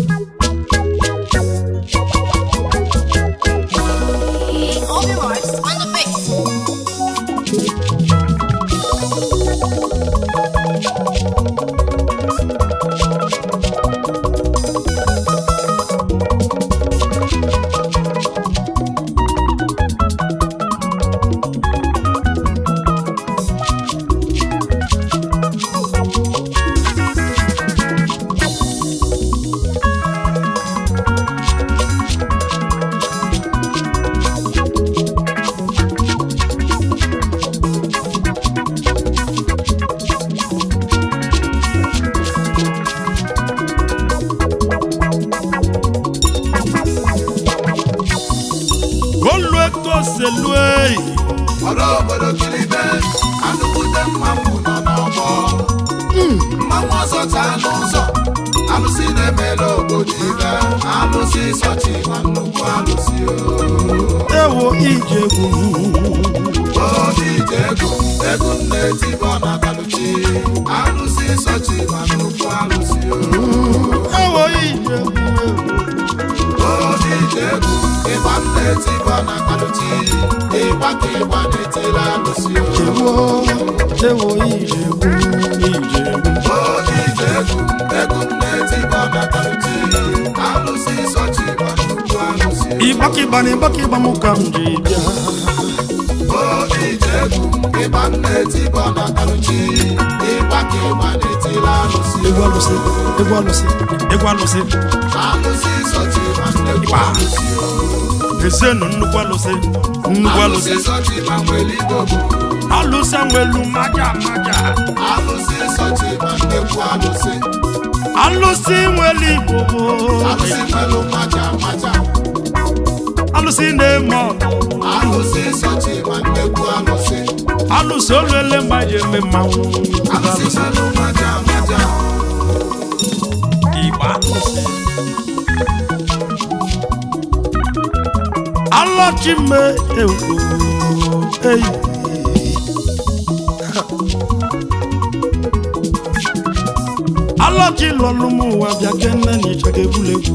Obi Rice on the beat. olue ka oselue ọrụ obodo kilibe anụkwute mmanwụ nọ n'ọgbọ mmanwụ ọzọ taa n'ụzọ alụsị na-emere obodo ibe alụsị sọchi ma nnukwu alụsị ewo ijegwu obi ije ego ego m na-etibọ na kaluchi alụsị sọchi ma nnukwu alụsị ewo ijegwu obi ije ego ịgba m na-etibọ na kaluchi ịgba ka ịgba na-etiri alụsị ewo ewo ijegwu ijegwu obi ije ego ego m na-etibọ na kaluchi alụsị sọchi ma nnukwu alụsị ịgbakịgba na ịgbakịgba m ka m ji bịa obi ije ego ịgba m na-etibọ na kaluchi ịgba ka ịgba na-etiri alụsị egwu alụsị egwu alụsị egwu alụsị alụsị sọchi ma nnukwu alụsị ezienụ nnukwu alụsị nnukwu alụsị alụsị sọchi ma nwere igbo bụ alụsị nwelu maja maja alụsị sọchi ma nnekwu alụsị alụsị nwere igbo bụ alụsị nwere maja maja alụsị na-eme ọgụ alụsị sọchi ma nnekwu alụsị alụsị olele mmadụ eme mmanwụ alụsị nwere maja maja igbo alụsị alọchime ewu eyi alọchi lọlụ m ụwa bịa kene na ịchaga egwuregwu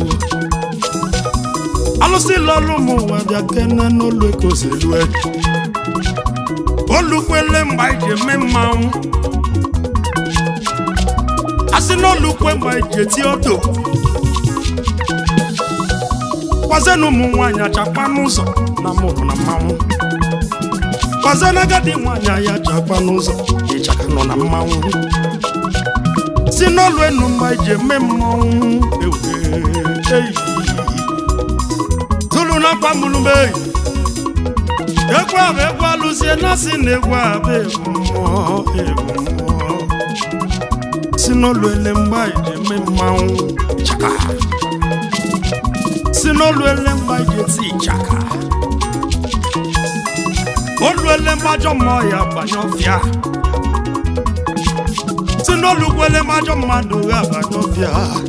alụsị lọlụ m ụwa bịa kene n'olu ekozelue olukwele mgbe anyị ji eme mmanwụ asị n'olukwe mgbe anyị ji eti odo kwazenụ ụmụ nwaanyị achakpa n'ụzọ na mụrụ na mmanwụ kwazen agadi nwaanyị anyị achakpa n'ụzọ ịchaka nọ na mmanwụ si n'olu enu mgbe anyị ji eme mmanwụ ewe eyi tụrụ na kwamụlụme egwu a bụ egwu alụsie na si na egwu a bụ egwu mmụọ egwu mmụọ si n'olu ele mgbe anyị ji eme mmanwụ chaka si n'olu ele mgbe anyị ji eti ịchaka olu ele mgbe ajọ mmụọ ya gbanye ọfịa si n'olu gwele mgbe ajọ mmadụ ya gbanye ọfịa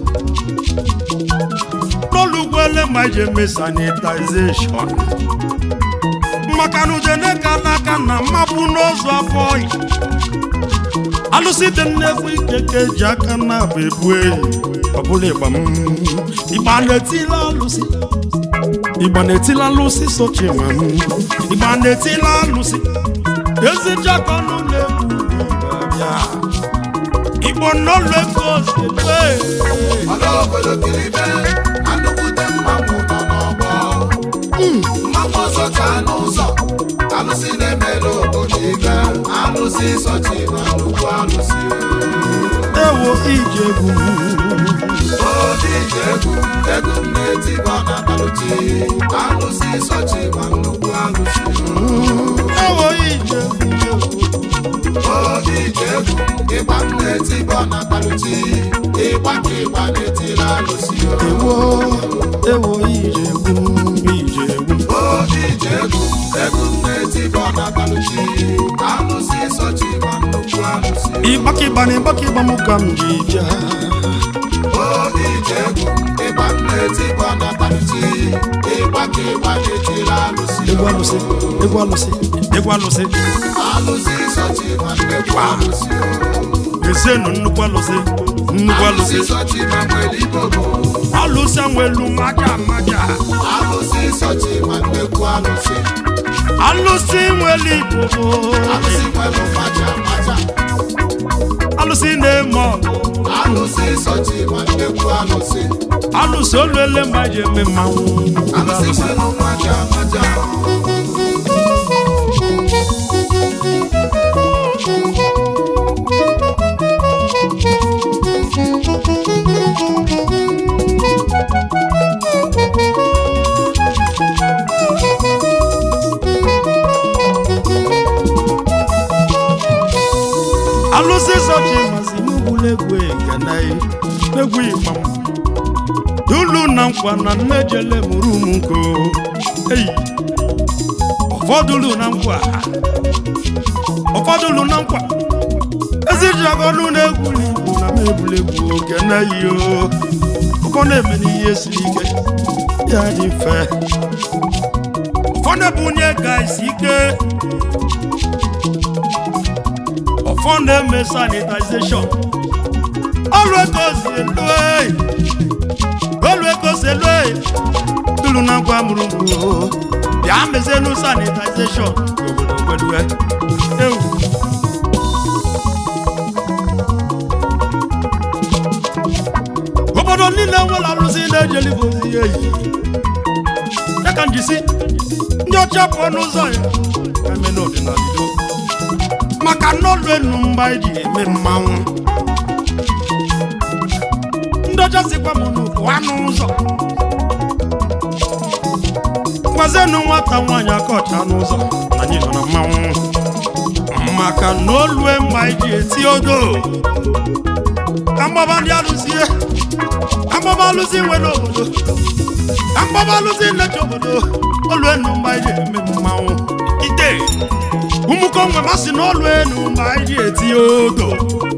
n'olu gwele mgbe anyị ji eme sanitization maka na udene ka n'aka na mmapụ n'ozu afọ ọyị alụsị dị nnekwu ike ka eji aka na abụ ebu eyi ọbụla ịgba m ịgba na-etila alụsị ịgba na-etila alụsị sochi ma m ịgba na-etila alụsị ezi jakọnụ na-egwu bịa igbo n'ọlụ ego ozugbo ọrụ obodo kilibe anụkwute mmanwụ nọ n'ọgbọ mmanwụ ọzọ taa n'ụzọ alụsị na-emere obodo ibe alụsị sọchi ma nnukwu alụsị ewo ije egwu obi ije egwu egwu m na-etibọ na kaluchi alụsị sọchi ma nnukwu alụsị ewo ije egwu obi ije egwu ịgba m na-etibọ na kaluchi ịgba ka ịgba na-etiri alụsị ewo ewo ije egwu ije egwu obi ije egwu egwu m na-etibọ na kaluchi alụsị sọchi ma nnukwu alụsị ịgbakịgba na ịgbakịgba m ka m ji bịa obi ije egwu ịgba m na-etibọ na kaluchi ịgba ka ịgba na-etiri alụsị egwu alụsị egwu alụsị egwu alụsị alụsị sọchi ma nnukwu alụsị ezienụ nnukwu alụsị nnukwu alụsị alụsị sọchi ma nwere igbo bụ alụsị nwelu maja maja alụsị sọchi ma nnekwu alụsị alụsị nwelu igbo alụsị nwelu maja maja alụsị na-eme ọgụ alụsị sọchi ma nnekwu alụsị alụsị oluele ma ji eme mmanwụ alụsị nwelu maja maja alụsị sọchi masị n'ugbula egwu eganaghị egwu ịgba m dulu na nkwa na nnejele mụrụ ụmụ nko eyi ụfọdụlu na nkwa ụfọdụlu na nkwa ezijagọnụ na-egwu n'igbo na m egwuregwu oge naghị o ụfọ na-eme n'ihe siri ike ya dị mfe ụfọdụ ebunye ga isi ike ọfọ na-eme sanitization ọrụ ego si elu eyi ọrụ ego si elu eyi tụrụ na ngwa mụrụ mgbu bịa mezienu sanitization obodo gwedue ewu obodo niile nwere arụsị na-ejelibe ozi eyi ya ka njisi ndị ọcha pụọ n'ụzọ ya ka eme n'ọdịnala Igbo. maka n'ọlụ enu mgba eji eme mmanwụ ndị ọcha sikwa m n'ụkwụ anụ ụzọ gwazienụ nwata nwaanyị aka ọcha n'ụzọ na anyị nọ na mmanwụ maka na olue mgba eji eti odo ka mgbaba ndị alụzie ka mgbaba alụzi nwe n'obodo ka mgbaba alụzi nnecha obodo olue enu mgba eji eme mmanwụ ite ụmụkonwe masị n'ọlụ enu ma anyị ji eti odo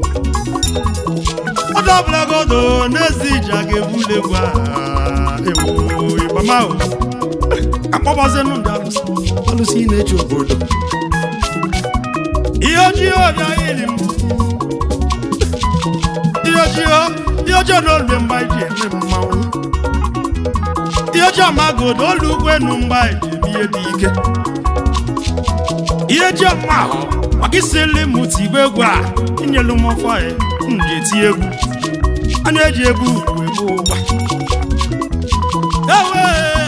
ọdọ ọbụlagodo n'ezi iji a ga-ebuli egwu a ewu ịgbamahụ akpọbazienụ ndị alụsị alụsị na-eji obodo ihe ojii ọbịa ili m ihe ojii ihe ojii n'olu mgbe anyị ji eme mmanwụ ihe ojii amagodo olu ugwu enu mgbe anyị ji eme ihe dị ike ihe ji ọma ahụ maka isili m tigbe egwu a inyelu m ọfọ ya m ji eti egwu anya eji egwu ugwu egbu ụgba ewe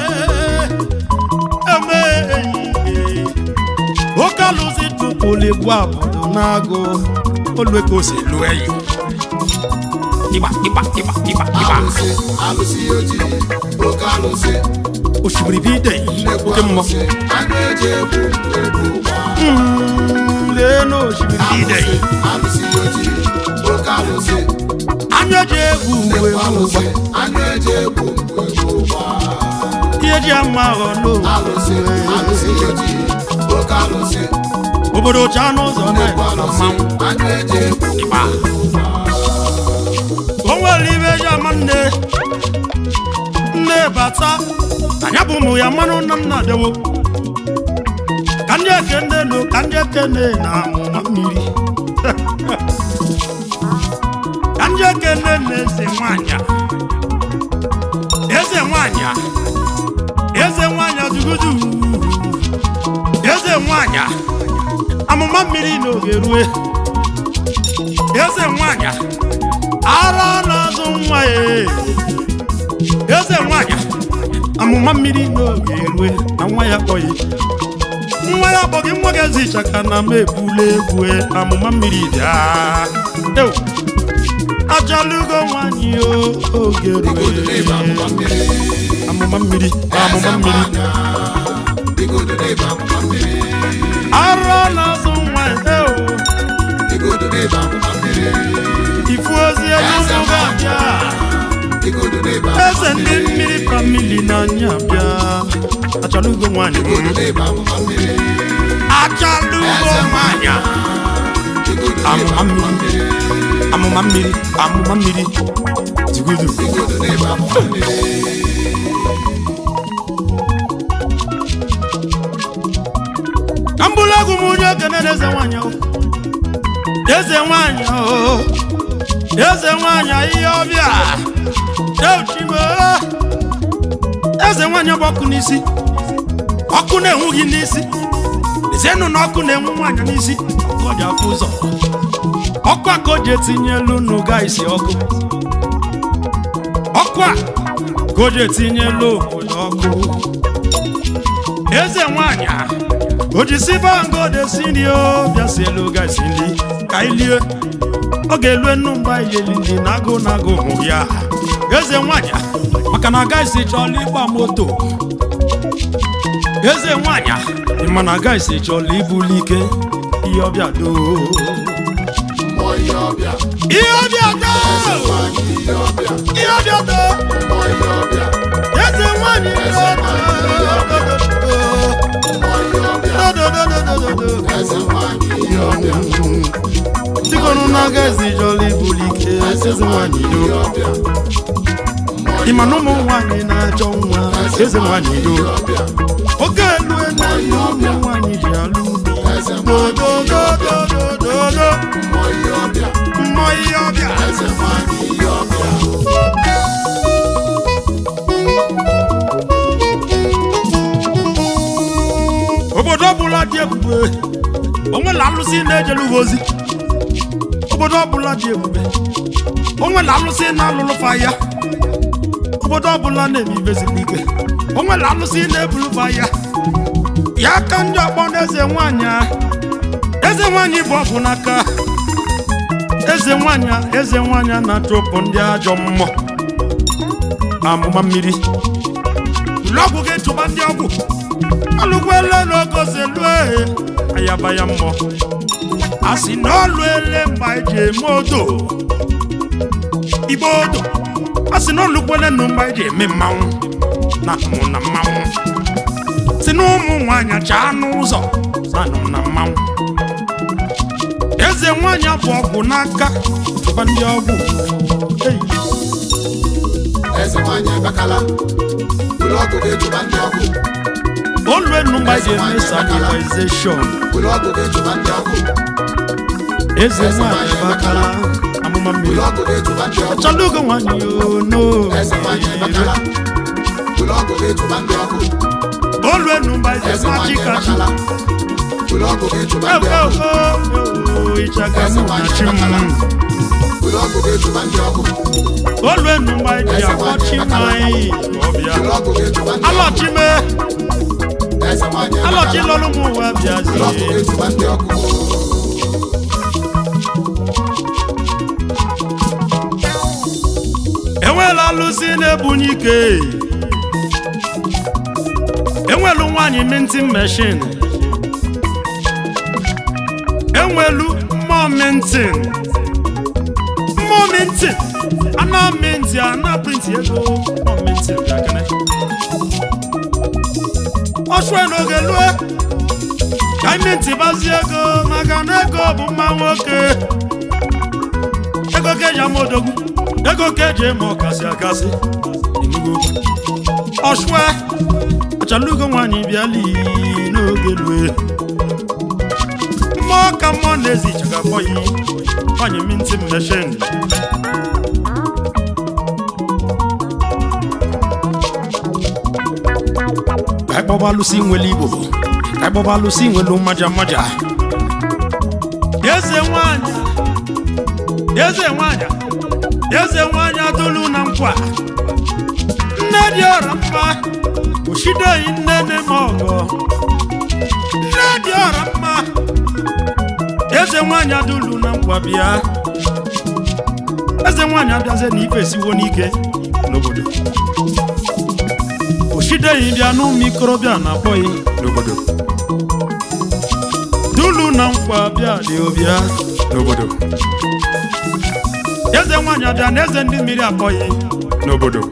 eme ehihie oke alụzi tụpụrụ egwu abụdo n'agụ oluekosi elu eyi ịgba ịgba ịgba ịgba ịgba alụsị alụsị ojii oke alụsị osimiri bụ ide nnekwu oke mmụọ alụsị anụ eji egwu egwu ụgba Mm, lee na osimiri bụ ide alụsị alụsị ojii oke alụsị anya eji egwu ugwu nnekwu egbu ụgba alụsị anụ eji egwu egwu ụgba ihe ji ama aghọ alụsị alụsị ojii oke alụsị obodo cha n'ụzọ nnekwu na-eme alụsị mmanwụ anụ eji egwu ịgba o nwere ibe eji ama nne nne bata anya bụ ụmụ ya mmanụ nna nna dewo ka ndị ekene nụ ka ndị ekene na amụma mmiri ka ndị ekene na eze nwanyị eze nwanyị eze nwanyị dugudu eze nwanyị amụma mmiri n'oge rue eze nwanyị ara na-azụ nwa ya eze nwanyị amụma mmiri n'oge erue na nwa ya kpọghị nwa ya kpọghị nwa ga-ezi ịchaka na m ebula egwu amụma mmiri bịa ewu ajalugo nwanyị o oge igodo n'ebe amụma rue mmiri amụma mmiri amụma mmiri igodo n'ebe amụma mmiri ara na-azụ nwa ya ewu igodo n'ebe amụma mmiri ifu ozi elu ụmụ ga-abịa igodo n'ebe eze amụma ndị mmiri mmiri famili n'anya bịa achalugo nwanyị igodo n'ebe amụma mmiri achalugo nwanyị igodo n'ebe amụma amụma mmiri mmiri amụma mmiri amụma mmiri tigudu igodo n'ebe amụma mmiri ka m bụrụ egwu m onye ekene na eze nwanyị o eze nwanyị o eze nwanyị ihe ọbịa euchime eze nwaanyị bụ ọkụ n'isi ọkụ na-enwu gị n'isi lezienụ na ọkụ na-enwu nwaanyị n'isi ọkụ ọ ji afụ ụzọ ọkụ a ka o ji etinye elu n'ụga isi ọkụ ọkụ a ka o ji etinye elu obodo ọkụ eze nwaanyị a o ji si bangode si nri o bịa si elu ụga isi nri ka anyị lie ọ ga-elu enu mgbe anyị eli nri na agụ na agụ hụ ya eze nwaanyị a, maka na agaghịsi chọọla ịgba moto eze nwaanyị a, ị ma na agaghịsi chọọla ibuli ike ihe ọbịa doo mmụọ ihe ọbịa ihe ọbịa doo nwanyị ihe ọbịa ihe ọbịa doo mmụọ ihe ọbịa eze nwaanyị Eze nwaanyị ihe ọbịa. mmụọ ihe ọbịa eze nwanyị ihe ọbịa tikọnụ na agaghịsi chọọla ibuli ike eze nwaanyị ihe doo ọbịa ị ma na ụmụ nwaanyị na-achọ nwa eze nwaanyị doo ọbịa oge elu elu ụmụ nwaanyị ji alụ eze nwanyị dodododododo mmụọ ihe ọbịa mmụọ ihe ọbịa eze nwanyị ihe ọbịa obodo ọbụla dị ebube onwela alụsị na-ejelu ha ozi obodo ọbụla dị ebube onwela alụsị na-alụlụfa ya obodo ọbụla na-eme ibezikwa ike onwela alụsị na-ebulufa ya ya ka ndị ọkpọ na eze nwanyị a eze nwanyị bụ ọgwụ n'aka eze nwanyị a, eze nwanyị a na-achụpụ ndị ajọ mmụọ amụma mmiri ụlọ ọgwụ ga-echụba ndị ọgwụ alụkwele n'ogozelue ayaba ya mmụọ a sị na ọlụ ele mgbe anyị ji eme odo igbo odo a sị na ọlụkwele nụ mgbe anyị ji eme mmanwụ na mụ na mmanwụ si na ụmụ nwaanyị chaa n'ụzọ na nụ na mmanwụ eze nwaanyị bụ ọgwụ n'aka chụba ndị ọgwụ Ei. eze nwanyị ebekala ụlọ ọgwụ ga-echụba ndị ọgwụ olu enu mgbe anyị ji eme sanitization ụlọ ọgwụ ga-echụba ndị ọgwụ eze nwaanyị bakala amụma mmiri ụlọ ọgwụ ga-echụba ndị ọgwụ Chalugo nwanyi ono eze nwanyị ebekala ụlọ ọgwụ ga-echụba ndị ọgwụ olu enu mba eze eze machi nwanyị kachi ebekala ụlọ ọgwụ ga-echụba ndị ewo ọgwụ ewo ịchaga mụ na chi m ụlọ ọgwụ ga-echụba ndị ọgwụ olu enu mba eji akpọchi nwanyị ọbịa ụlọ ọgwụ ga-echụba ndị ọgwụ alọchime eze nwanyị alọchi ebekala lọrụ m ụwa ụlọ ọgwụ bịazie ga-echụba ndị ọgwụ enwela alụsị na-ebunye ike enwelu nwaanyị mintin meshin enwelu mmụọ mintin mmụọ mintin ana minti ana printi ego mmụọ mintin bịakene ọchụe n'oge lue ka minti bazie ego maka na ego bụ mma nwoke ego ka eji ama odogwu ego ka eji eme ọkasị akasị Enugu. ọshụa achalugo nwaanyị bịali n'oge lue mmụọ ka mmụọ na-ezi ichaga bọyị nwaanyị minti meshin ka anyị kpọba alụsị nwere igbo ka anyị kpọba alụsị nwere mmaja mmaja eze nwaanyị eze nwaanyị eze nwaanyị atụlụ na nkwa nne dị ọra mma oshideghị nne nne m ọgọ nne dị ọra mma eze nwaanyị adụlụ na nkwa bịa eze nwaanyị abịazie na ife esiwo n'ike n'obodo oshideghị bịa n'ụmụ ikorobịa na-akpọghị n'obodo dulu na nkwa bịa dị obịa n'obodo eze nwaanyị abịa na eze ndị mmiri akpọghị n'obodo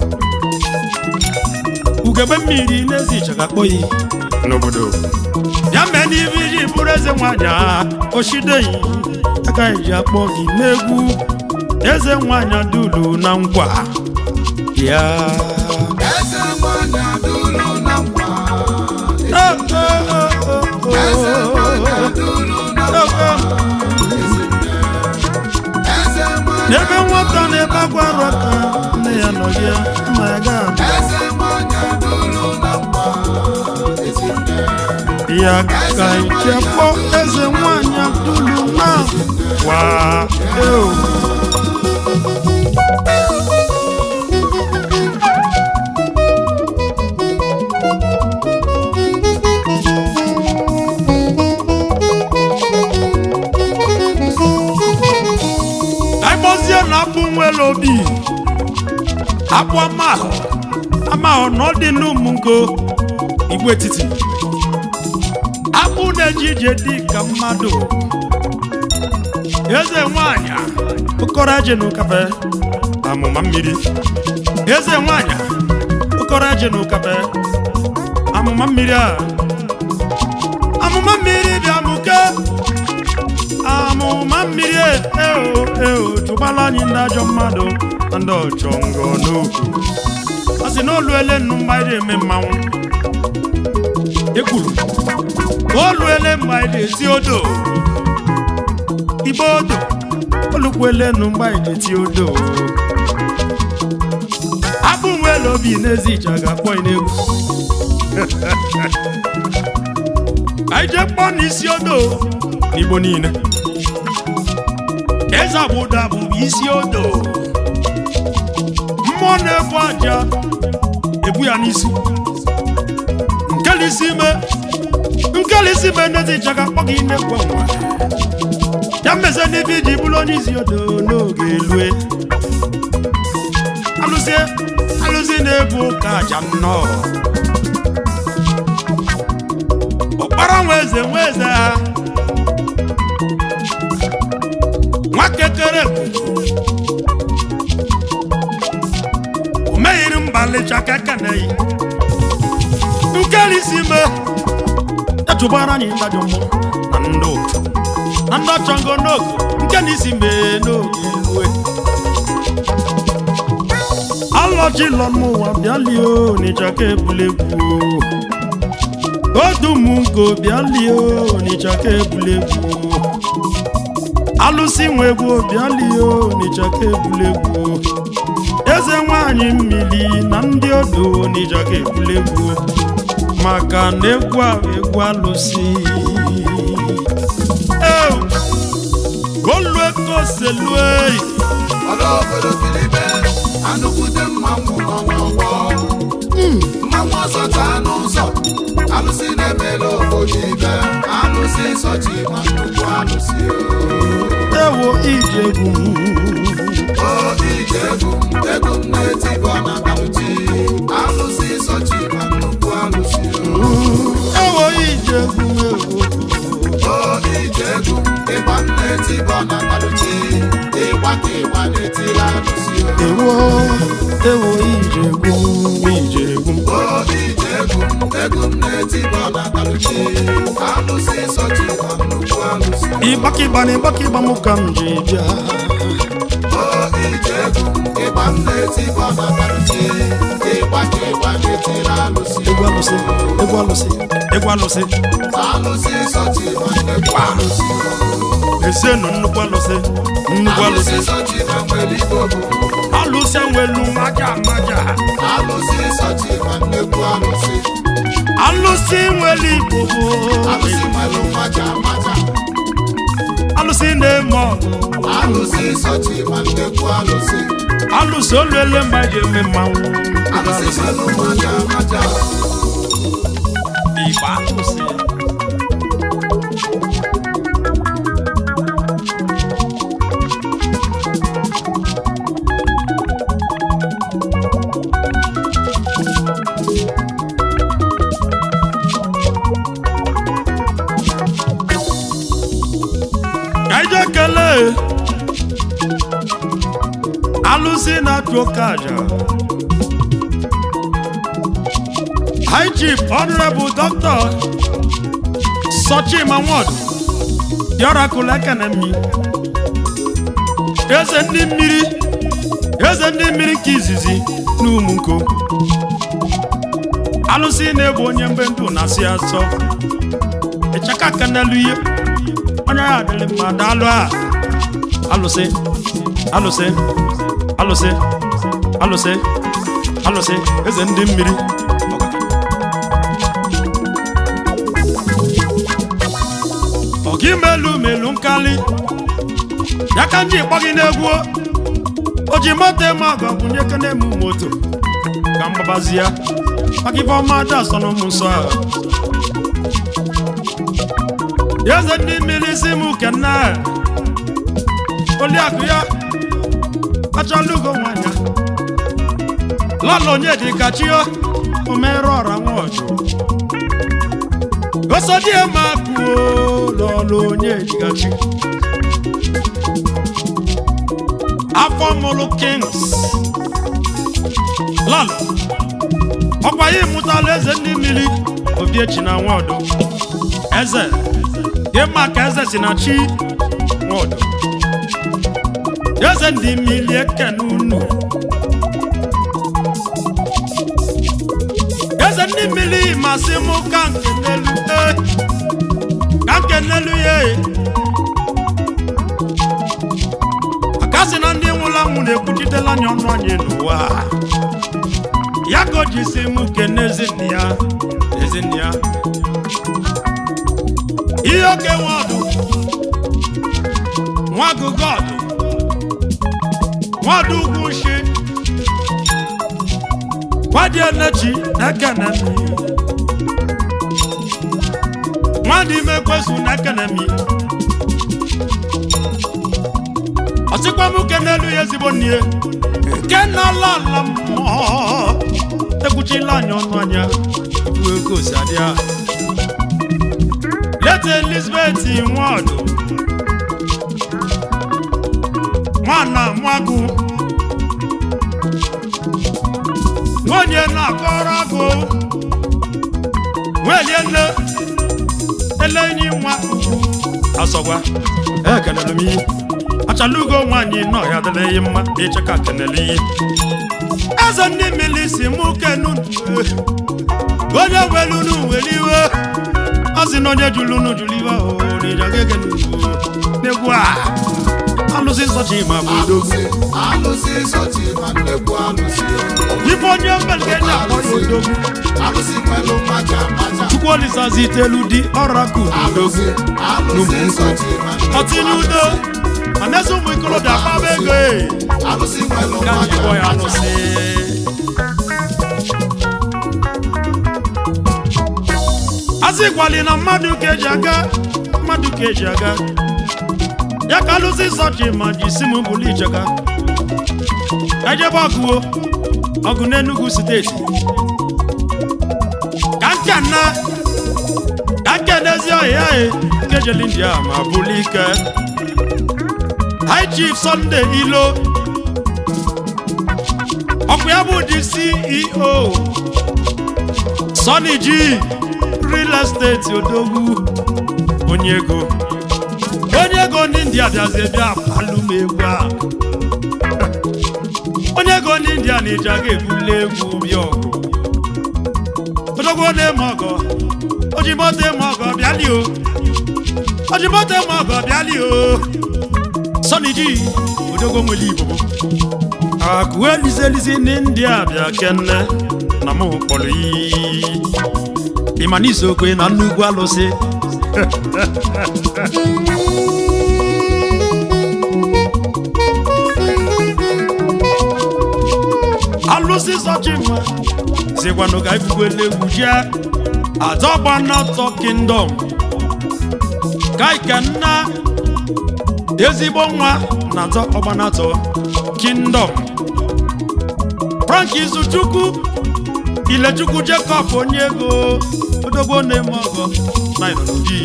ugegbe mmiri n'ezi ịchaga akpọghị n'obodo ya mee n'ibe iji bụrụ eze nwaanyị a oshideghị agaghị ji akpọ gị n'egwu eze nwaanyị adulu na nkwa ya eze nwanyị adụlụ na nkwa Oh, oh, oh, oh, eze nwanyị oh. adụlụ na Oh, nkwa oh. eze nwanyị n'ebe nwata na-ebe akwa arụ aka nne ya nọ ya nna ya ga eze nwanyị adụlụ ya ka ije kpọ eze nwanyị abdulu na wa eo agbozie na abụ nwere obi abụ amahụ amahụ na ọ dị n'ụmụngo igwe etiti abụ na-eji ije dị ka mmadụ eze nwanyị okoro eje n'ụkafe amụma mmiri eze nwanyị okoro eje n'ụkafe amụma mmiri a amụma mmiri dị amụke amụma mmiri eo eo chụgbala anyị ndị ajọ mmadụ na ndị ọchọ ngọ n'okwu ọ sị na oluele nnu mgbe anyị eme mmanwụ ekwuru oluele mgbe anyị na-eti odo igbe odo olukwele nnu mgbe anyị na-eti odo abụ nwere obi n'ezi ije ga-akpọ ị n'egwu anyị jee kpọọ n'isi odo n'igbo niile eze agbụda bụ isi odo mmụọ na-ebu aja ebu ya n'isi nkelisi ime nkelisi ime n'ezi ịchaga kpọ gị na-ekwe nwa ya mmeze n'ife iji bụrụ onye isi odo n'oge elue alụzie alụzi na-ebu ụka aja nnọọ ọkpara nwa eze nwa eze ha nwa kekere o meghịrị mbalịcha kekeneyi nkelisi me ejụbara anyị ndajọ mmụọ na ndị otu na ndị ọchọngo n'oge nke na isi mee n'oge iwe alọjilọ n'ụwa bịalie n'ịcha ka ebulegwu odumungo bịalie n'ịcha ka ebulegwu alụsị nwe egwu bịalie n'ịcha ka ebulegwu eze nwanyị mmiri na ndị odo n'ịcha ka ebulegwu maka na egwu a bụ egwu alụsị Ew! golue ka oselue ọla obodo kilibe anụkwute mmanwụ nọ n'ọgbọ mmanwụ ọzọ taa n'ụzọ alụsị na-emela obodo ibe alụsị sọchi ma nnukwu alụsị ewo ijegwu o ije egwu m egwu m na-etibọ na balụchi alụsị sọchi ma nnukwu alụsị ewo ijegwu ewo o ije egwu m ịgba m na-etibọ na balụchi ịgba ka ịgba na-etiri alụsị ewo ewo ijegwu ijegwu o ije egwu m egwu m na-etibọ na balụchi alụsị sọchi ma nnukwu alụsị ịgbakịgba na ịgbakịgba mụ ka m ji bịa o ije egwu m ịgba m na-etibọ na balụchi ịgba ka ịgba na-etiri alụsị egwu alụsị egwu alụsị egwu alụsị alụsị sọchi ma nnukwu alụsị esienu nnukwu alụsị nnukwu alụsị alụsị sọchi ma nwere igbo bụ alụsị enwelu maja maja alụsị sọchi ma nnukwu alụsị alụsị nwere igbo bụ alụsị nwere maja maja alụsị na-eme ọgụ alụsị sọchi ma nnukwu alụsị alụsị oluele mgbe eji eme mmanwụ alụsị nwere maja maja igbo alụsị ka ije kelee alụsị na-atụ oke aja high chief honorable doctor sochima nwod diorakụl ekenemi eze ndị mmiri eze ndị mmiri nke izizi n'ụmụnko alụsị na-egbu onye mgbe ndụ na-asị asọ ịchaka aka n'elu ihe onye ya adịrị mma daalụ a alụsị alụsị alụsị alụsị alụsị eze ndị mmiri ọka imelu melu nkali ya ka ndị kpọ gị n'egwu o ji moto eme ọgọ bụ nye kene m moto ka mgbabazi ya maka ife ọma aja asọ n'ụmụ nsọ ahụ eze ndị mmiri si m kene oliakụ ya achọla ugo nwanyị lọla onye dị ka chi o omere ọra nwa ọjụ osodie ma kwuo lọla onye dị ka chi afọ mụrụ kings lọla ọkwa ya ịmụtala eze ndị mmiri obiechi na nwaọdụ eze ịma ka eze si na chi nwaọdụ eze ndị mmiri ekene unu eze ndị mmiri masị mụ ka nke n'elu ee ka nke n'elu ya ee akasị na ndị nwụrụ anwụ na-ekwuchitela anya ọnụ anyị n'ụwa ya ka o ji si mụ kene ezinne ya ezinne ya ihe oke nwe ọdụ nwa agụgụ ọdụ nwadụ ugwu shi nwadị enechi na-ekene m nwadị ime kwesu na-ekene m ọsịkwa m ke n'elu ya ezigbo nne nke na-ala ala mmụọ ekwuchila anya ọnụ anya ibu ego si adịa leta elizabeth nwadụ nwana mwagụ nwunye na-akọrọ agụ nwelie nne ele enyi nwa asọgwa ekelere m iyi achala ugo nwaanyị nọ ya dịla ihe mma ịcheka kenele iyi eze ndị mmiri si mụ kenu onye welunu were iwe ọ sị na onye jụrụ unu jụrụ iwe n'egwu a alụsị nsọchi ma bụ odogwu alụsị alụsị sọchi ma nnekwu alụsị ife onye mmelike ji akpọ ya odogwu alụsị nwelu maja maja chukwu olisazi itelu dị ọrakụ alụsị odogwu alụsị sọchi ma nnekwu ọtinye udo ma na-eze ụmụ ikolobịa akpaba ego e alụsị nwelu ka maja njikọ ya maja alụsị asị gwali na mmadụ ka eji aga mmadụ ka eji aga ya ka alụsị sọchi ma ji si m bụlụ icheka ejebe ọgụwo ọgụ n'Enugu steeti ka nke nna ka nke n'ezi ọhịa e nke jeli india ma bụlụ ike high chief Sunday ilo ọkụ ya bụ dị ceo Sunny G real estate odogwu onye ego onye ego ndị india bịazi bịa kwalụ m egwu a onye ego ndị india na-eji aga ebuli egwu bịa ọgụ odogwu na-eme ọgọ ojimoto eme ọgọ bịali o ojimoto eme ọgọ bịali o Sunny G odogwu nwere igbo akụ elizi elizi ndị india bịa kenne na mụ kpọrọ iyi ịma n'izokwe na nnukwu alụsị alụsị zọchima zikwanụ ka ifukwele egwu jee adọgbanatọ kingdom ka ikenna ezigbo nwa na atọ ọgbanatọ kingdom frank izuchukwu ilechukwu jacob onye ego odogbo na-eme ọgọ na irobi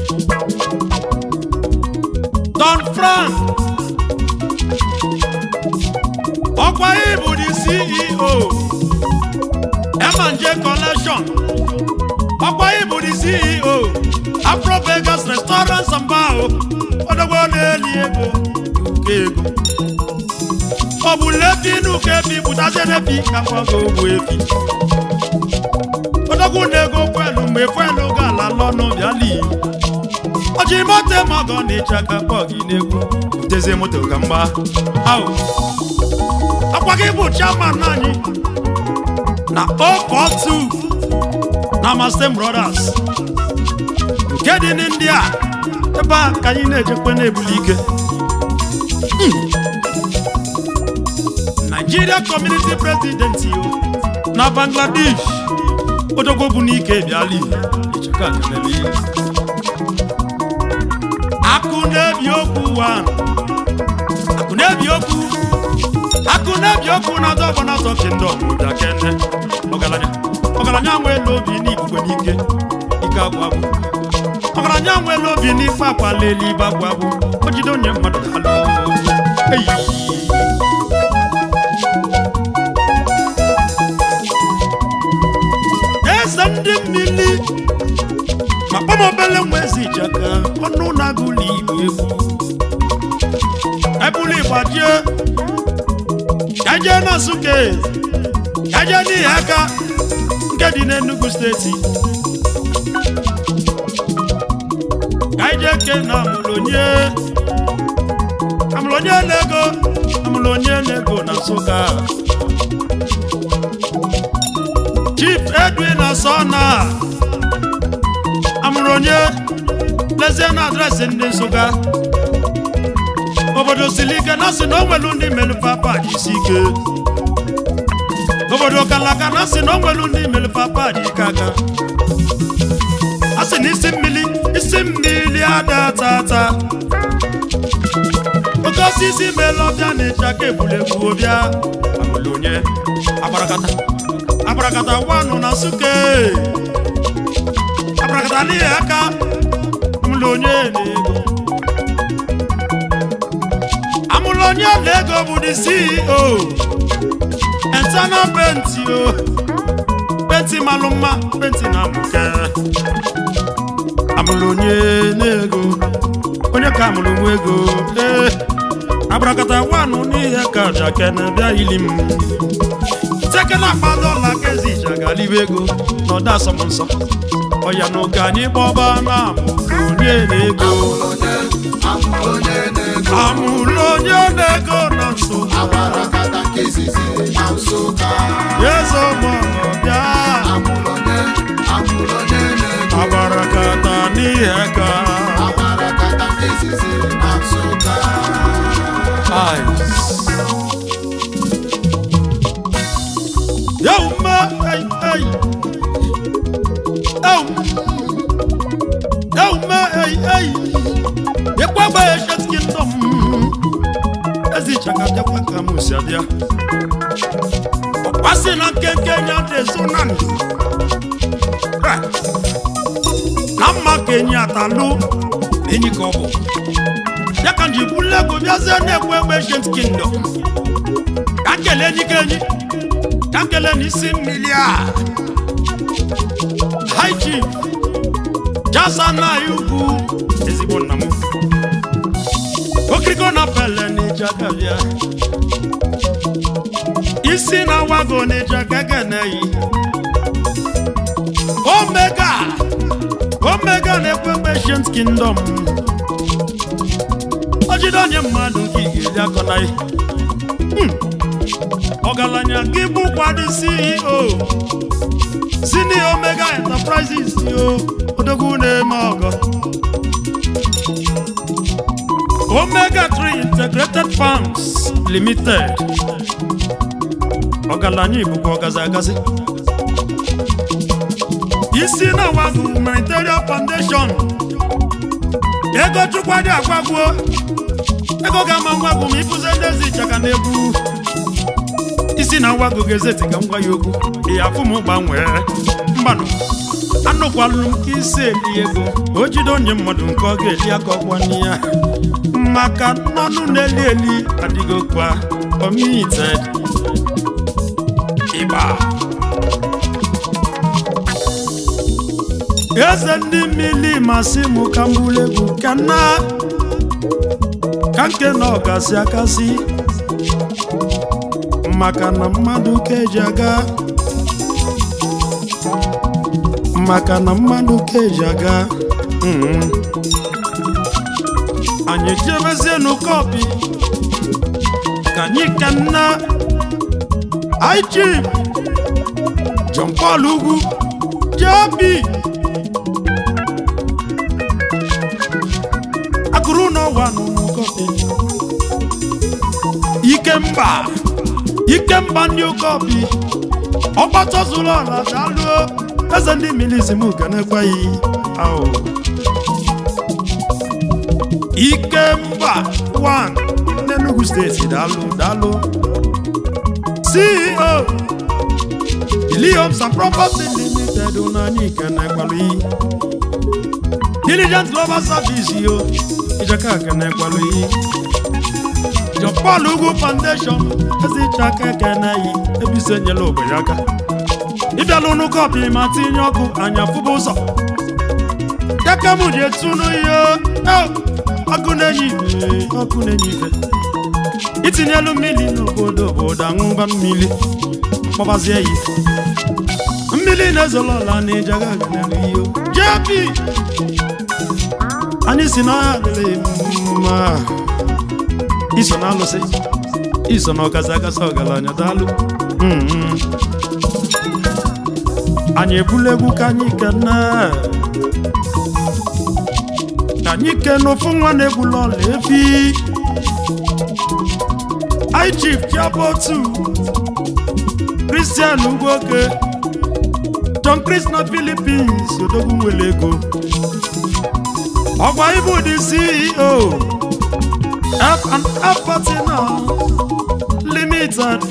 don frank ọkwa ịbụ the ceo M&J collection ọkwa ịbụ the ceo afro vegas restaurants and bar odogbo na-eli ego nke ego ọ bụ lefi n'ụka efi pụtazie n'efi ka mgbago ogbu efi odogwu na-ego kwelu mgbe kwelu ga-ala lọnụ bịali ọjị moto mọgọ na ịcha ka kpọ gị n'egwu butezie moto ka mgba ahụ akwa gị bụ chairman anyị na okotu na Mastem Brothers nke dị n'India ebe a ka anyị na-ejekwe na-ebuli ike Nigeria Community President yo na Bangladesh odogwo bụ n'ike bịala icheka kelele ya. akụ na-ebi okwu wa akụ na-ebi okwu akụ na-ebi okwu na azọ ọgbọ na-azọ kingdom ụda kene ọgaranya ọgaranya nwere obi n'ikuku n'ike ike agwụ agwụ ọgaranya nwere obi n'ife akwala eluigwe agwụ agwụ o jide onye mmadụ dalụ eyi eze ndị mmiri ma kpọm obele nwa ezi ijaka ọnụ na-agụlụ igbo egwu ebulu ịgbajie kaje na nsụke kaje n'ihi aka nke dị n'Enugu steeti kaije ke na amụlonye amụlonye na-ego amụlonye na-ego na nsụka chief edwin asọna amụrụ onye lezie na adreesị ndị nsụka obodo siri ike na sị na o nwelu ndị melufa pad isi ike obodo kalaka na sị na o nwelu ndị melufa pad ike aka a sị na isi mmiri isi mmiri ada tata oke osisi meela ọbịa na ịchaka egburegbu ọbịa amụrụ onye agbarakata agbarakata wanụ na suke agbarakata n'ihi aka amụrụ onye na-ego amụrụ onye na-ego bụ the CEO eternal penti o penti malụ mma penti na mbuke amụrụ onye na-ego onye ka amụrụ nwa ego ee agbarakata wanụ n'ihe ka jakene bịa ili m tekena akpa dọla ka ezi ije agalibe ego na ọda asọmnsọ ọya na ụka anyị kpọba na amụrụ onye na-ego amụrụ onye na-ego amụrụ onye na-ego na nso agbarakata nke izizi na nsụka eze ọmọbịa amụrụ onye amụrụ onye na-ego agbarakata n'ihe ka agbarakata nke izizi na nsụka Yauma, ei, ei. Yaum. Yauma, ei, ei. Yekwagba Ancient Kingdom. Ezi chakadekwa ka m si abịa. Ọkpasị na nkenke nya dị ezo na ndụ. Right. Na mma ka enyi atalụ, enyi ka ọ bụ. Ya ka nji bulu ego bịazie na-ekwe egbe Ancient Kingdom. Ka m kelee enyi ka enyi. ka nkele n'isi mmiri a high chief jasa na ugwu ezigbo nna m okiriko na pele n'ịjaga bịa isi na wago n'ịjaga geneyi omega omega na-ekwe ekwe ancient kingdom o jide onye mmadụ nke ị ga-eri akọ na ihe ọgaranya gị bụkwa dị ceo sini omega enterprises yo odogwu na-eme ọgọ omega 3 integrated farms limited ọgaranya bụkwa ọgazi agazi isi na wagụ humanitarian foundation ego chukwa dị agwagwuo ego ga-ama ngwagwu ma ịfụze ndị ezi ịchaka na-ebu isi na nwago ga-ezeti ka m gwa ya okwu ya afụ m gbanwee mgbanụ anụkwalụ m ka isi eli ego o jide onye mmadụ nke ọ ga-eli aka ọgwa ya maka nnọnụ na-eli eli adịgo kwa omited ịgba eze ndị mmiri masị m ka m bụrụ egwu ka na ka nke na ọgasị akasị maka na mmadụ ka eji aga maka na mmadụ ka eji aga mhm. anyị jebezie n'ụkọpi ka anyị ka nna IG John Paul ugwu JB ikemba ikemba ndị ụkọbi ọgbata zuru ọla daalụ eze ndị milizim ganekweghị ahụ ikemba 1 n'Enugu steeti daalụ daalụ ceo Homes and Property Limited n'anya ikenekwalu Diligent Global Service yo ijeka kenekwalu yi John Paul Ugwu Foundation ezi chaka ekeneyi ebise nyela ogbenye aka ịbịala ụnụ kọpị ma tinye ọkụ anya fụba ụzọ keke m ji etunu ihe ọkụ na-enye ife ọkụ na-enye ife itinyelu mmiri n'obodo obodo aṅụba mmiri kpọbazie ya ife mmiri na-ezolo ọla na ịjaga ganelu ihe JP anyị si na ọha adịghị mma iso na alụsị iso na ọgazi agasa ọgaranya daalụ Mhm. anyị ebula egwu ka anyị kene ka anyị kene ofu nwa na-egbula ọla efi anyị chief chiabotu Christian Ugwoke John Chris na Philippines odogwu nwere ego ọgwa ibu dị CEO F&F Partners Limited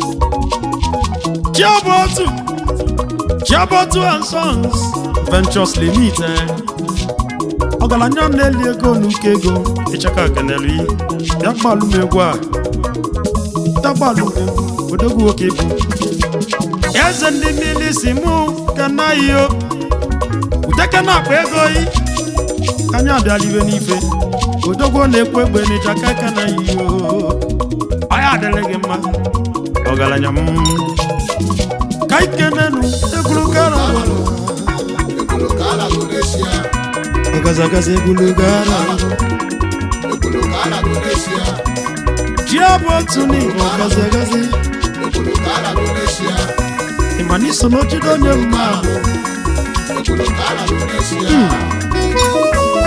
Chiabotu Chiabotu and Sons Ventures Limited ọgaranya m na-eli ego n'uke ego ịchaka kenelu yi ya gbalụ m egwu a ya gbalụ m egwu odogwu nwoke bụ eze ndị mmiri si mụ kenaghị o uteke na-akpa ego yi ka anyị abịala ibe n'ife odogwu na-ekwu egbe n'ịchaka kenaghị o ọya adịrị gị mma ọgaranya m ka ikenenu egwuru gara Ekwulu ka ala Indonesia, ọgazagaza egwuru gara ekwulu ka ala Indonesia, ji abụ otu n'igbo ọgazagazi ekwulu ka ala Indonesia, ịma na iso n'ojido onye mma bụ ekwulu ka ala Indonesia.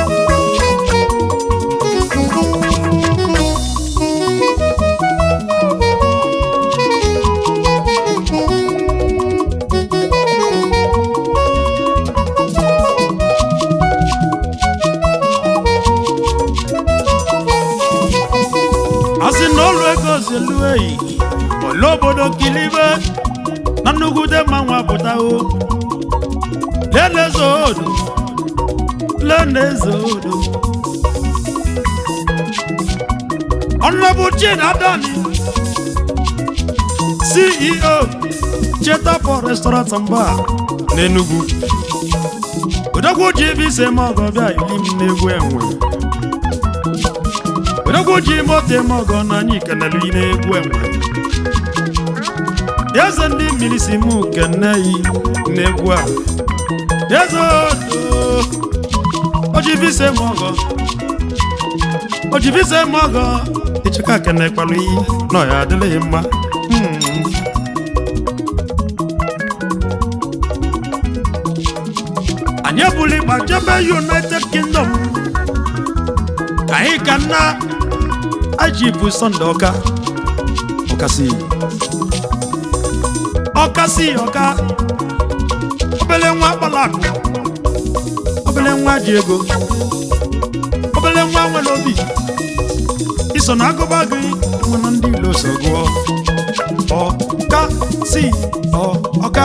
asị na ọlụ ego zelu eyi ole obodo kilibe na nnukwute mmanwụ apụtawo lele odo lele odo ọnụbụ chin adani ceo cheta for restaurant and bar n'enugu odogwu ji ebe ise ma ọgọ bịa ili m n'egwu enwe odogwu ji moto eme ọgọ na anyị kenelu yi n'egwu enwe eze ndị mmiri si mụ kene yi n'egwu a eze odo ojibise m ọgọ ojibise m ọgọ ịchịka kene kpalụ iyi na ọya adịlịghị mma Hmm. anyị ebuli ịgba jebe united kingdom ka anyị ka nna ajibu sọnde ọka ọkasị ọkasị ọka obele nwa kpalakụ obele nwa ji ego obele nwa nwere obi iso na agụba gị mana ndị ilo so gụọ ọka si ọ ọka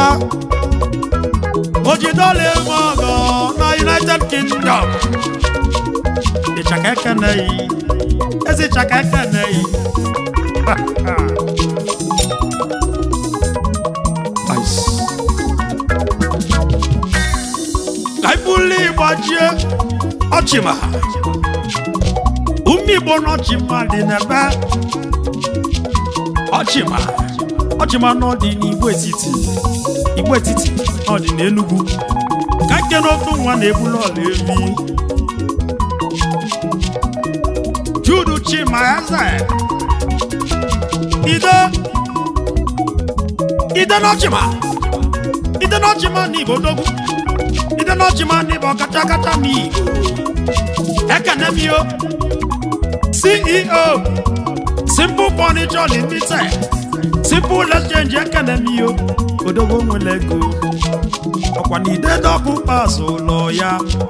ojidọla eme ọgọ na united kingdom ịchaka ekeneghị ezi ịchaka ekeneghị Ice. ka ibuli gbajie ọchịma ume igbo n'ọchịma dị n'ebe ọchịma ọchịma n'ọdị n'igbo etiti igbo etiti n'ọdị n'enugwu ka nke n'otu nwa na-ebulu ọla evi judu chima eze ide ide n'ọchịma ide n'ọchịma n'igbo dogwu ide n'ọchịma n'igbo kacha kacha n'igbo ekene m yo ceo simple furniture limited simple exchange ekenemiyo odogo nwere ego ọkwa na ide dọkụ pas ụlọ ya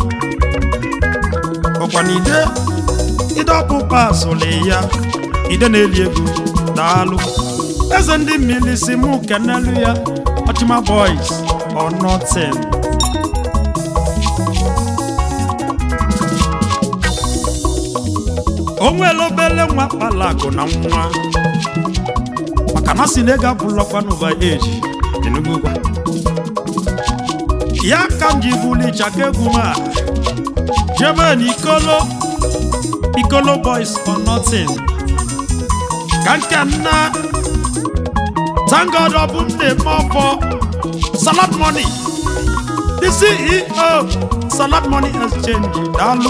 ọkwa na ide ịdọkụ pas ụlọ ya ide na-eli ego daalụ eze ndị mmiri si mụ kenelu ya ọchịma boys or nothing o nwere obele nwa kpalakụ na nwa maka na si na ego abụlọkwa n'ụba eji Enugu gwa ya ka m ji buli chaka egwu m a jebe n'ikolo ikolo boys or nothing ka nke nna thank god ọ bụ nne m ọfọ salad money the ceo salad money exchange daalụ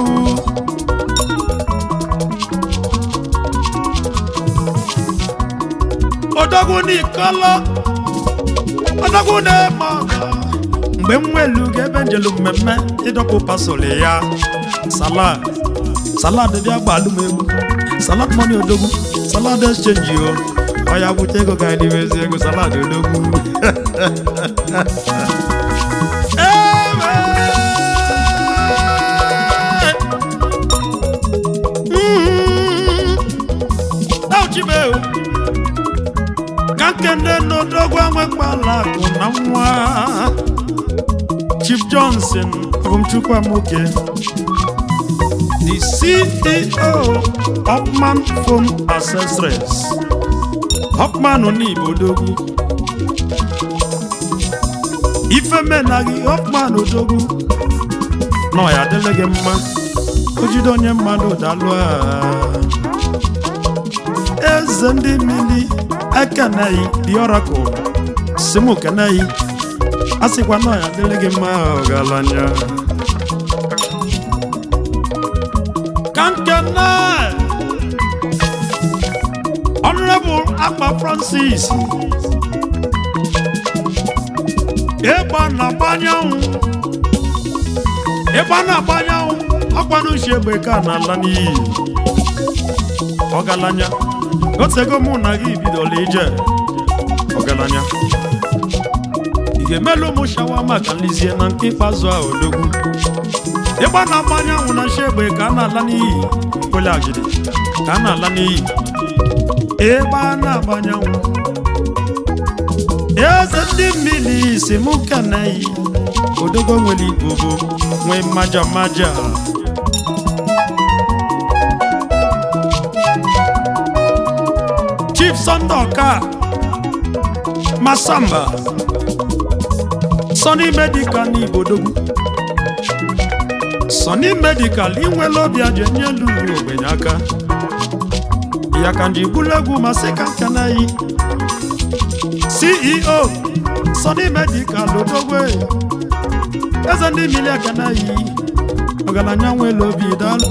odogwu n'ikolo odogwu na-eme ọgọ mgbe m nwelu ga ebe njelu mmemme ịdọkpụ pasoli ya salad salad bịa gbalụ m egwu salad money odogwu salad exchange o ọ ya bute ego ka anyị n'imezi ego salad odogwu Ewe! Mm. Dauchibe o. ka nkene n'odogwu enwekpala akụ na nwa chief johnson abụmchukwuamoke the ceo hopman phone accessories hopman n'igbo odogwu ifemenaghị hopman odogwu nọ ya adịla gị mma ojide onye mmadụ dalụ a eze ndị mmiri ekeneghị the oracle simu keneghị a sịkwa na ya dịrị gị mma ọgaranya ka nkene honorable akpa francis ịgba na-agbanyanwụ ịgba na-agbanyanwụ ọkwanuchi egbe ka na-ala n'iyi ọgaranya otego mụ na gị bidola ije ọgaranya ị ga-emelu ụmụ shawa maka nlizie na nke ikpeazụ a odogwu ịgba na mmanya anwụ na nshi egbe ka a na-ala n'iyi mkpụrụ agidi ka a na-ala n'iyi ịgba na-agbanye anwụ eze ndị mmiri si mụ keneyi odogo nwere igbobo nwee mmaja mmaja chief sunday ọka masamba sọni medical n'ibodogwu sọni medical inwela obi aja enye lulu ogbenye aka ya ka nji bulu egwu masị ka nkanayi ceo sọni medical odogwe eze ndị mmiri akanayi ọgaranya nwela obi daalụ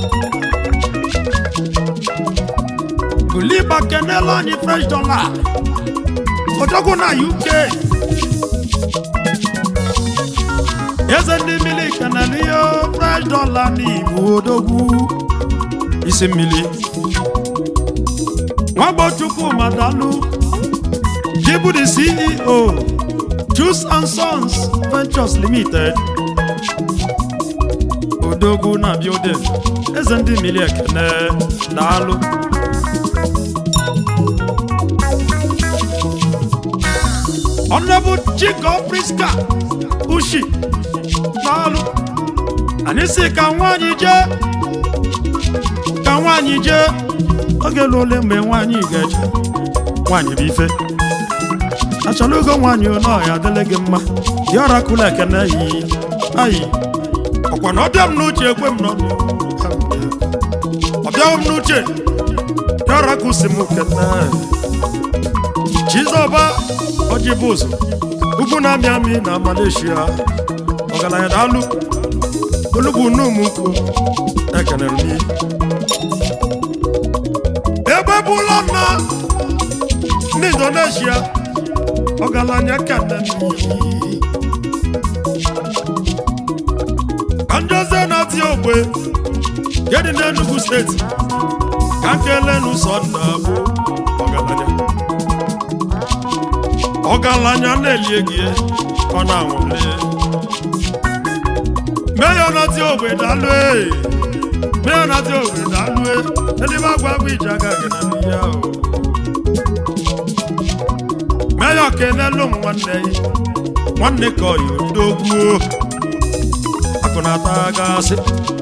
Buliba kenela anyị fresh dollar odogwu na UK eze ndị mmiri kenela ihe fresh dollar n'Igbo odogwu isi mmiri nwagbochukwu madalu jibu the CEO Juice and Sons Ventures Limited odogwu na building eze ndị mmiri ekene daalụ Honorable Chico Priska Ushi n'ọlụ anyị si ka nwaanyị jee ka nwaanyị jee oge lụ ole mgbe nwaanyị ga-eje nwaanyị bụ ife achọrọ ogo nwaanyị ole ọya adịla gị mma dị ọra kụla ekene yi ayi ọkwa na ọbịa m n'uche ekwe m n'ọnụ ọbịaghị m n'uche dị ọra kụsi m kene Chizọba ọjị bụ ụzọ ugwu na-amị amị na Malaysia ọgaranya daalụ olugbu n'ụmụnkwụ ekenere m ihe ebe bụla na ndị Indonesia ọgaranya kene ka njoze na-ati ogbe nke dị n'Enugu steeti ka nkelenu sọnda bụ ọgaranya ọgaranya na-elie gị ọ na-anwụle meya nati ogbe dalụ e meya nati ogbe dalụ e eluigbe agwa agwa ije agaghị na ya o meya kenelu m nwanne ya nwanne ka ọyị ndogbuo akụnata gasị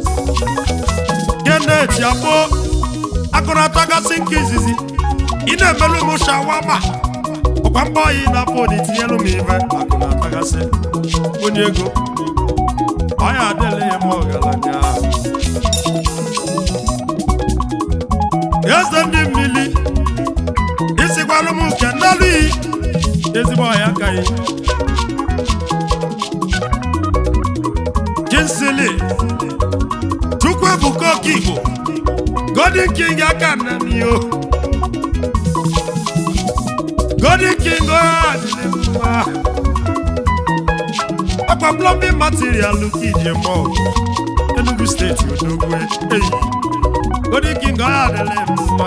geneti abụọ akụnata gasị nke izizi ị na-emelu m shawama ọkwa mgbe ọyị na-afọ dị tinyelu m ife akụnata gasị onye ego ọya adịla ya m ọgaranya eze ndị mmiri isigwalụ m nke nnelu iyi ezigbo ọya akaghị jinsili chukwu ebuka oke igbo godin king aka nna m yo godin king ọya adịla mma ọkwa plumbing material ka ije mọ enugu steeti odogwe eyi godin king ọya adịla mma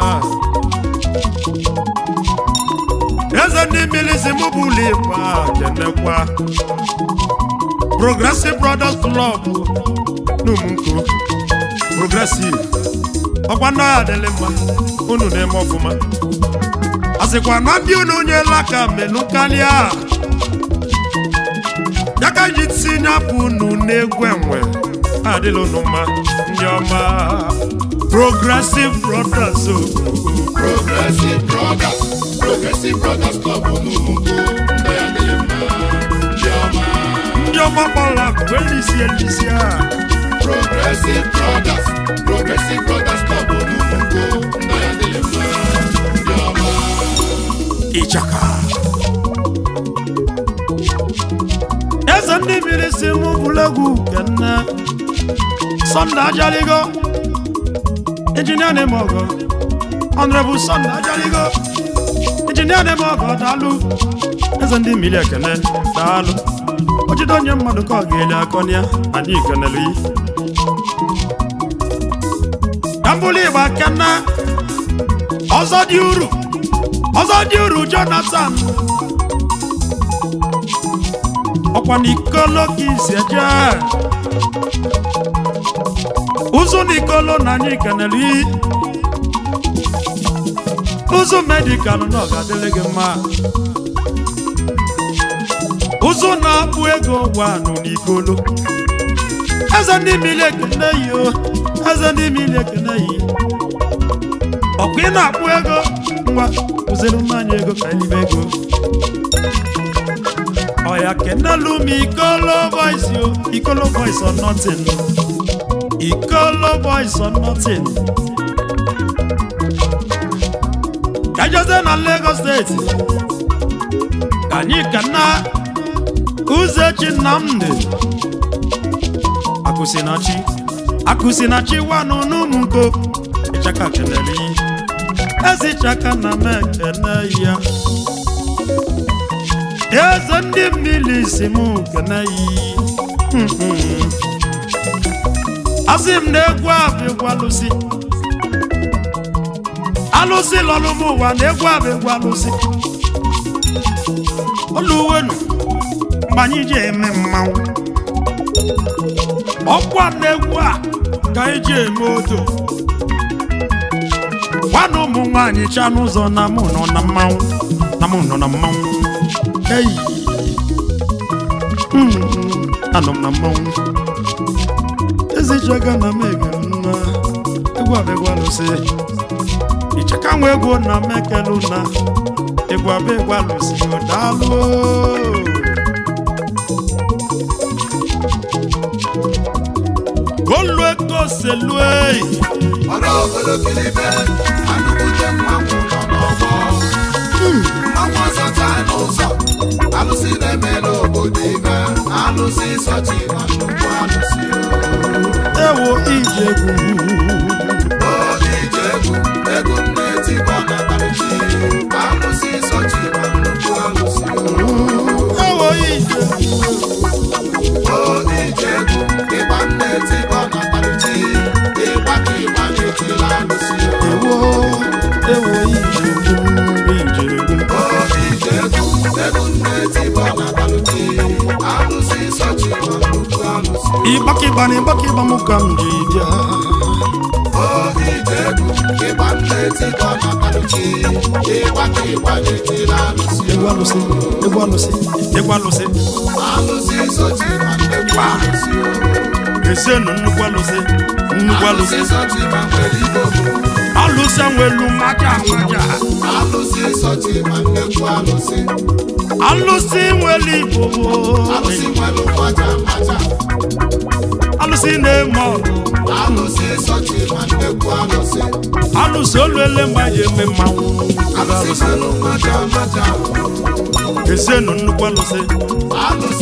eze ndị mmiri si mụ bụ ụlọ ịkwa kenekwa progressive brothers club n'umunko progressive ọkwa ndị ọya adịla mma unu na-eme ọfụma a sịkwa na ndị unu nyela ka menụ karịa ya ka ji tinye apụ unu n'egwu enwe adịla unu mma ndị ọma progressive brothers o Progressive Brothers, Progressive Brothers Club n'Ugwu, ndị ya dịrị mma, ndị ọma. ndị ọma kpọrọ akụ elisi elisi a Progressive Brothers, Progressive Brothers Club n'Ugwu, ndị ya dịrị mma, ndị ọma. ịchaka eze ndị mmiri si mụ bụlegwu kenne sọnde ajaligo injinia na-eme ọgọ ọnrebụ sọnde ajaligo injinia na-eme ọgọ daalụ eze ndị mmiri ekene daalụ o jide onye mmadụ ka ọ ga-eli akọnịa anyị kenelu yi ka mbụlụ igba kenne ọzọ dị uru ọzọ dị uru jonathan ọkwa n'ikolo ka isi eje ụzụ n'ikolo na anyị kenere iyi ụzụ medikal na ọ ga-adịrị gị mma ụzụ na-akpụ ego gwanụ n'ikolo eze ndị mmiri ekene yi o eze ndị mmiri ekene yi ọkwa ị na-akpụ ego nwa kụziri mmanya ego ka elibe ego ọya kenelu m ikolo boys o ikolo boys or nothing ikolo boys or nothing ka jeze na Lagos steeti ka anyị kana uzechi nnamdị akụsinachi akụsinachi wanụ n'ụmụnko ịchaka kenere iyi ezi chaka na m ekene ya eze ndị mmiri si m kene yi asị m na egwu abịgwa alụsị alụsị lọrụ m ụwa na egwu abịgwa alụsị oluwenu mgbe anyị ji eme mmanwụ ọkwa na egwu a ka anyị ji eme odo nwanne ụmụ nwaanyị cha n'ụzọ na mụ nọ na mmanwụ na mụ nọ na mmanwụ eyi Mm, anọ m na mmanwụ ezichaga na m egere nna egwu abịagwa lụsị icheka nwa egwu na m ekelu na egwu abịagwa lụsị daalụ olue koselue Ọrụ obodo Kilibe, anụkwute mmanwụ nọ n'ọgbọ. Mmanwụ ọzọcha n'ụzọ, alụsị na-emere obodo ibe, alụsị sọchi na nnukwu alụsị o. ewo ije egwu Obi ije egwu, egwu m na-etikwa na Bauchi, alụsị sọchi na nnukwu alụsị o. ewo ije Obi ije egwu, ịgba m na-etikwa na Bauchi, ịgba ka ịgba na-etila alụsị o. ewo ịgbakịgba na ịgbakịgba m ka m ji bịa ije egwu ịgba nneti ka ọ na-akpanuchi ịgba ka ịgba na-etila alụsị egwu alụsị egwu alụsị egwu alụsị alụsị sochi ma nnekwu alụsị esienu nnukwu alụsị nnukwu alụsị alụsị sochi ma nwere igbo alụsị nwelu maja maja alụsị sochi ma nnekwu alụsị alụsị nwere igbo alụsị nwere mmaja mmaja alụsị na-eme ọgụ alụsị sochi ma nnekwu alụsị alụsị oluele ma ji eme mmanwụ alụsị nwere mmaja mmaja esienu nnukwu alụsị alụsị